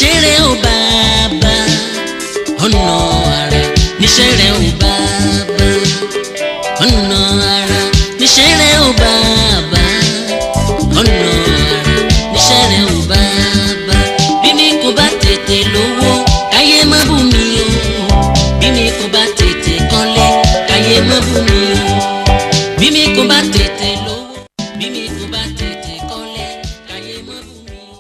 níṣẹ́ rẹ̀ ò bàbá ọ̀nà ara níṣẹ́ rẹ̀ ò bàbá ọ̀nà ara níṣẹ́ rẹ̀ ò bàbá ọ̀nà ara níṣẹ́ rẹ̀ ò bàbá bí mi kò bá tètè lówó káyé má bù mí o bí mi kò bá tètè kọ́lé káyé má bù mí o bí mi kò bá tètè lówó bí mi kò bá tètè kọ́lé káyé má bù mí o.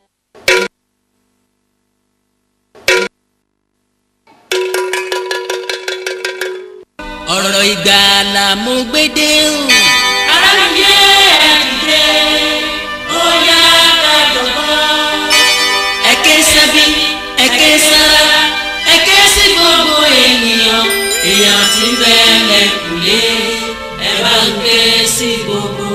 ọ̀rọ̀ ìgbàlà mo gbé dé o. ara mi yé ẹ̀dìdé ó yá kájọ̀gbọ́n. ẹ̀kẹ́ sábí ẹ̀kẹ́ sára ẹ̀kẹ́ sí gbogbo ènìyàn èèyàn tí ń bẹ lẹ́kùlé ẹ bá ń ké sí gbogbo.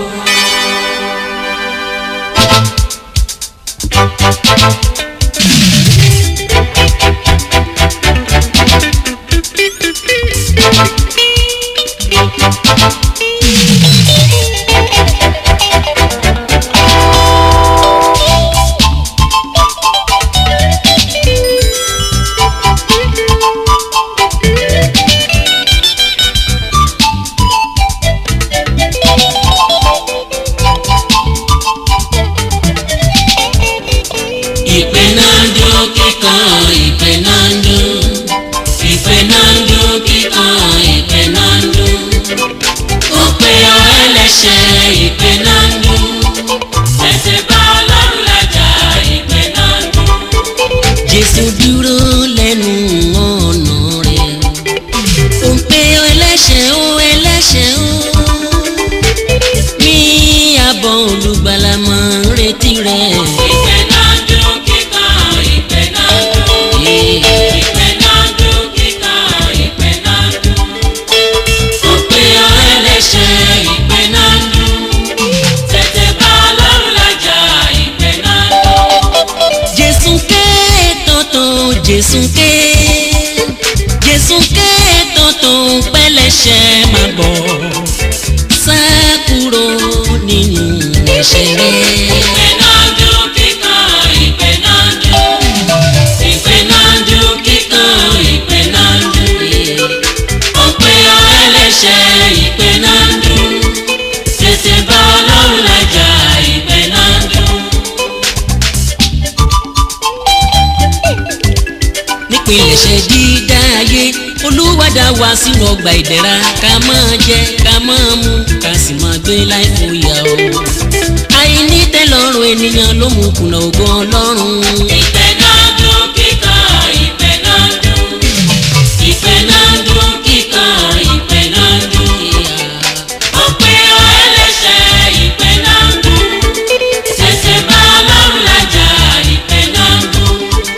ìpè náà ń dún kíkan ìpè náà ń dún ìpè náà ń dún kíkan ìpè náà ń dún ó pe ọ ẹlẹ́ṣẹ̀ ìpè náà ń dún ẹsẹ̀ bá ọlọ́run lájà ìpè náà dùn. jésù dúró lẹ́nu ọ̀nà rẹ̀ ó pe ọ ẹlẹ́ṣẹ̀ ó ẹlẹ́ṣẹ̀ ó ní àbọ̀ olùgbàlà máa ń retí rẹ̀. ìpè náà dùn kíkan ìpè náà dùn. ìpè náà dùn kíkan ìpè náà dùn. ó pe ọ ẹlẹ́ṣẹ̀ ìpè náà dùn. tètè bá ọlọ́run lájà ìpè náà dùn. jésù ké tọ̀tọ̀ jésù ké jésù ké tọ̀tọ̀ pẹ́lẹ́ṣẹ̀ máa bọ̀ sá kúrò nínú ẹ̀ṣẹ̀ rẹ̀. ìpè náà dùn kíkan ìpè náà dùn. ìpè náà dùn kíkan ìpè náà dùn. ó pe ọ ẹlẹ́ṣẹ̀ ìpè náà dùn. tètè bá ọlọ́run lájà ìpè náà dùn. nípìnlẹ̀ṣẹ̀ dídá ayé olúwadà wá sínú ọgbà ìdẹ̀ra ká máa jẹ ká máa mu ká sì máa gbé láì fòyà o. àìní tẹ́lọ́rùn ènìyàn ló mú kùnà ògo ọlọ́run. ìpè náà dùn kíkan ìpè náà dùn. ìpè náà dùn kíkan ìpè náà dùn. ó pe ọ ẹlẹ́ṣẹ̀ ìpè náà dùn. tètè bá ọlọ́run lájà ìpè náà dùn.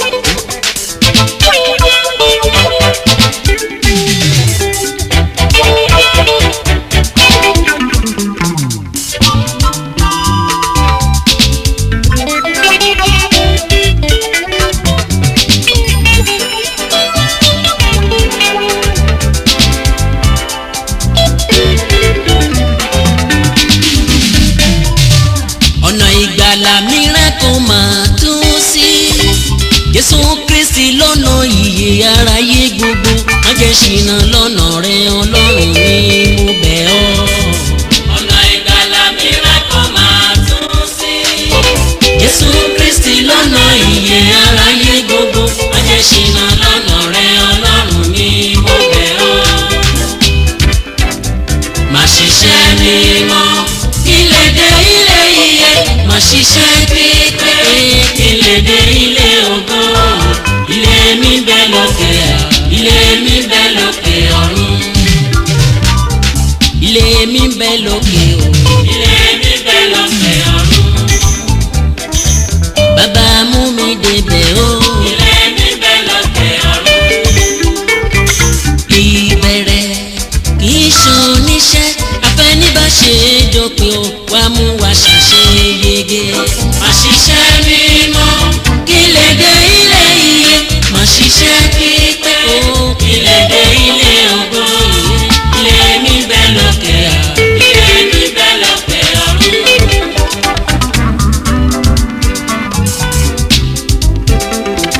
ọ̀nà ìgbàlà mìíràn kò máa tún sí. jésù kristi lọ́nà ìyè aráyé gbogbo má jẹ́ ṣìnà lọ́nà rẹ ọlọ́run ni mo bẹ̀ ọ́. ọ̀nà ìgbàlà mìíràn kò máa tún sí. jésù kristi lọ́nà ìyè aráyé gbogbo má jẹ́ ṣìnà lọ́nà rẹ ọlọ́run ni mo bẹ̀ ọ́. má ṣiṣẹ́ mímọ́ ilé dé ilé iye má ṣiṣẹ́ pípé ilé dé ilé ògo ilé mi bẹ lókè ilé mi bẹ lókè ọ̀run ilé mi bẹ lókè o ilé mi bẹ lókè ọ̀run. bàbá mú mi débẹ̀ o ilé mi bẹ lókè ọ̀run. ìbẹ̀rẹ̀ kì í ṣoníṣẹ́ afẹ́nibàṣe dópin o wàá mú wa ṣàṣeyege má ṣiṣẹ́ mímọ́ kí lè dé ilé iye má ṣiṣẹ́ pípẹ́ o kí lè dé ilé ògo ilé mi bẹ lókè à. ilé mi bẹ lókè ọ̀run.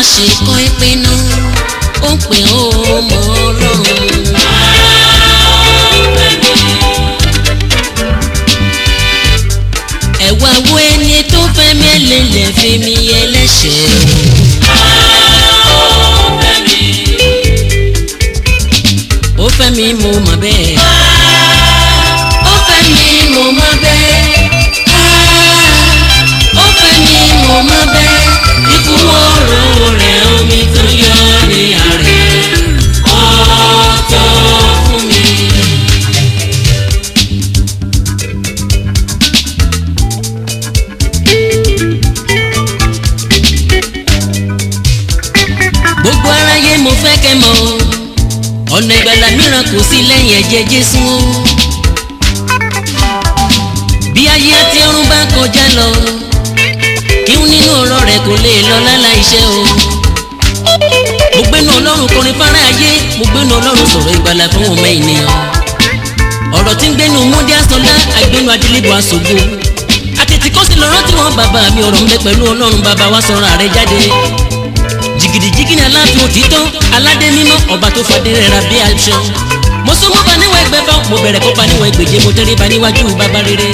ṣe kọ́ ìpinnu ó ń pè ó mọ́ ọlọ́run. ẹ̀wà wo ẹni tó fẹ́ mi ẹlẹ́lẹ̀ fi mi ẹlẹ́ṣẹ̀ ó fẹ́ mi mo mọ̀ bẹ́ẹ̀. ó fẹ́ mi mo mọ̀ bẹ́ẹ̀. ó fẹ́ mi mo mọ̀ bẹ́ẹ̀. ikú ọ̀rọ̀ rẹ̀ omi tó yọ ní àárẹ̀ ó tó fún mi. gbogbo aráyé mo fẹ́ kẹ́ mọ̀ ọ̀nà ìgbàlà mìíràn kò sí lẹ́yìn ẹ̀jẹ̀ Jésù o bí ayé àti ọ̀run bá kọjá lọ kíhun nínú ọ̀rọ̀ rẹ̀ kò lè lọ lálá iṣẹ́ o mo gbénu ọlọ́run kọrin fara ayé mo gbénu ọlọ́run sọ̀rọ̀ ìgbàlà fún ọmọ ènìyàn ọ̀rọ̀ tí ń gbénu múndé asọ́lá àgbénu adélébọ̀ aṣògo àtètè kọ́sí lọ́rọ́ tí wọ́n bàbá mi ọ̀rọ̀ ń bẹ pẹ̀lú ọlọ́run bàbá wa sọ̀rọ̀ àrẹ jáde jìgìdìjìgì ní aláàfin òtítọ́ aládé mímọ́ ọba tó fadé rẹ̀ ra bí aṣọ. mo sún mọ́ bá níwọ̀n ẹgbẹ́ bá mo bẹ̀rẹ̀ kópa níwọ̀n ẹgbẹ̀je mo tẹ́lẹ̀ bá níwájú bàbá rere.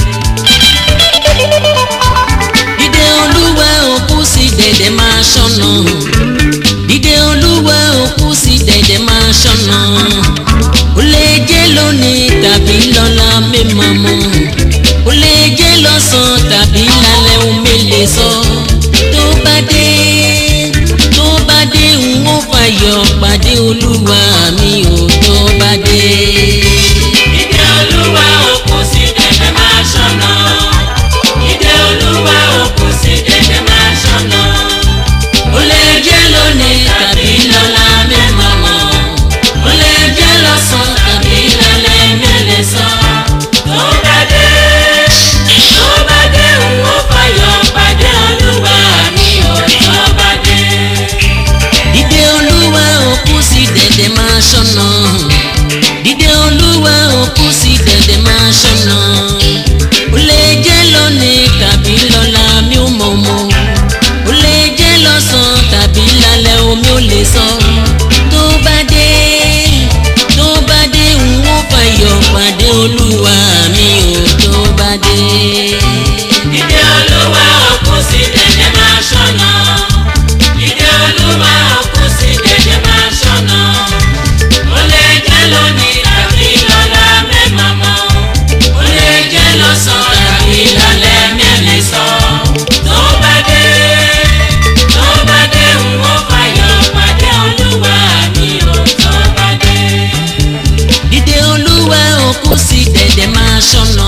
dídé olúwa òkú sí dẹ̀dẹ̀ máa ṣọ́nà dídé olúwa òkú sí dẹ̀dẹ̀ máa ṣọ́nà ó lè jẹ́ lónìí tàbí lọ́la mímọ́ mọ́ ó lè jẹ́ lọ́sàn-án tàbí lálẹ́ òun mi lè sọ tó bá dé tó bá dé n ó fàyọ̀ pàdé olúwa mi ò tó bá dé. Ìdè Olúwa òkú sí dẹ̀dẹ̀ máa ṣọ́nà. Ìdè Olúwa òkú sí dẹ̀dẹ̀ máa ṣọ́nà. ó lè jẹ́ lónìí tàbí lọ́la mẹ́mọ́ mọ́ ó lè jẹ́ lọ́sàn tàbí lálẹ́ mẹ́lẹ̀ sọ. Tó bá dé, tó bá dé, n ó fàyọ̀ pàdé Olúwa mi ò tó bá dé. dídé olúwa òkú sí dẹ̀dẹ̀ máa ṣọ́nà dídé olúwa òkú sí dẹ̀dẹ̀ máa ṣọ́nà ó lè jẹ́ lónìí tàbí lọ́la mi ò mọ̀ mọ́ ó lè jẹ́ lọ́sàn tàbí lálẹ́ omi ò lè sọ tó bá dé tó bá dé n ó fàyọ̀ pàdé olúwa mi ò tó bá dé. Ìdè Olúwa òkú sí dẹ̀dẹ̀ máa ṣọ́nà. Ìdè Olúwa òkú sí dẹ̀dẹ̀ máa ṣọ́nà. Ó lè jẹ́ lónìí tàbí lọ́la mẹ́mọ́ mọ́. Ó lè jẹ́ lọ́sàn-án tàbí lálẹ́ mẹ́lẹ̀ sọ. Tó bá dé, tó bá dé, n ó fàyọ̀ pàdé Olúwa mi ò tó bá dé. dídé olúwa òkú sí dẹ̀dẹ̀ máa ṣọ́nà.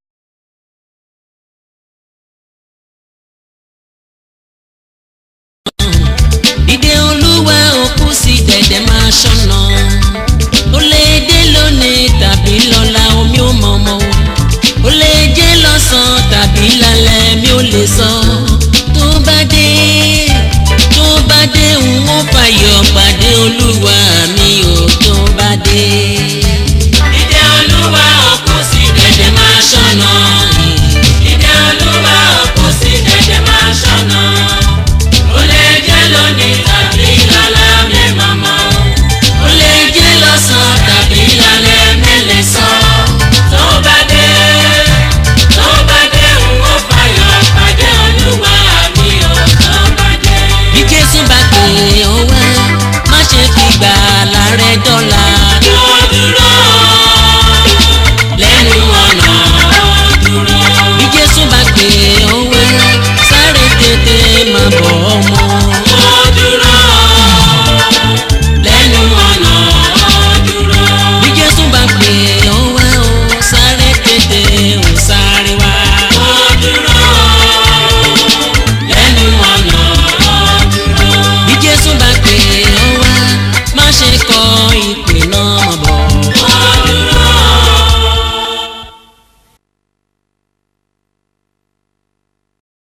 dídé olúwa òkú sí dẹ̀dẹ̀ máa ṣọ́nà. ó lè dé lónìí tàbí lọ́la omi ò mọ̀ mọ́. ó lè jẹ́ lọ́sàn-án tàbí lálẹ́ mi ò lè sọ.